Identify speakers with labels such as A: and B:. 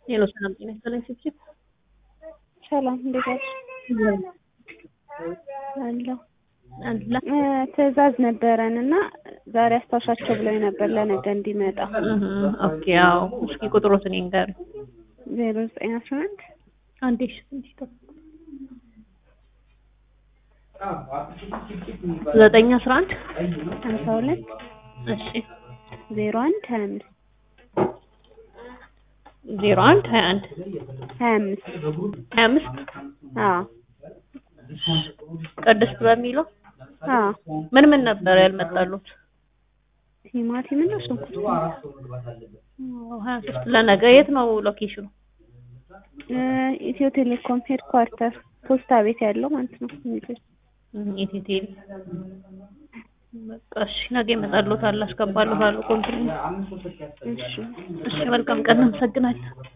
A: ሄሎ ሰላም ጤና ይስጥልኝ ችብችብ
B: ሰላም እንዴት ዋልሽ? አለሁ
A: አላ
B: እ ትዕዛዝ ነበረን እና ዛሬ አስታውሻቸው ብለው ነበር ለነገ እንዲመጣ
A: ኦኬ ያው እስኪ ቁጥሮትን ይንገሩኝ
B: ዜሮ ዘጠኝ አስራ አንድ
A: አንዴ እሺ ትንሽ ጠብቁ ዘጠኝ አስራ አንድ
B: ሀምሳ ሁለት
A: እሺ
B: ዜሮ አንድ ሀያ አምስት
A: ዜሮ አንድ ሀያ አንድ
B: ሀያ አምስት
A: ሀያ አምስት
B: አዎ
A: ቅድስት በሚለው
B: አዎ
A: ምን ምን ነበር ያልመጣሉት?
B: ቲማቲም እና ሽንኩርት
A: ሀያ ሶስት ለነገ የት ነው ሎኬሽኑ?
B: እ ኢትዮ ቴሌኮም ሄድኳርተር ፖስታ ቤት ያለው ማለት ነው።
A: ኢትዮ ቴሌ በቃ እሺ ነገ ይመጣሉታል አስገባሉታል ኮምፕሌን
B: እሺ
A: እሺ መልካም ቀን አመሰግናለሁ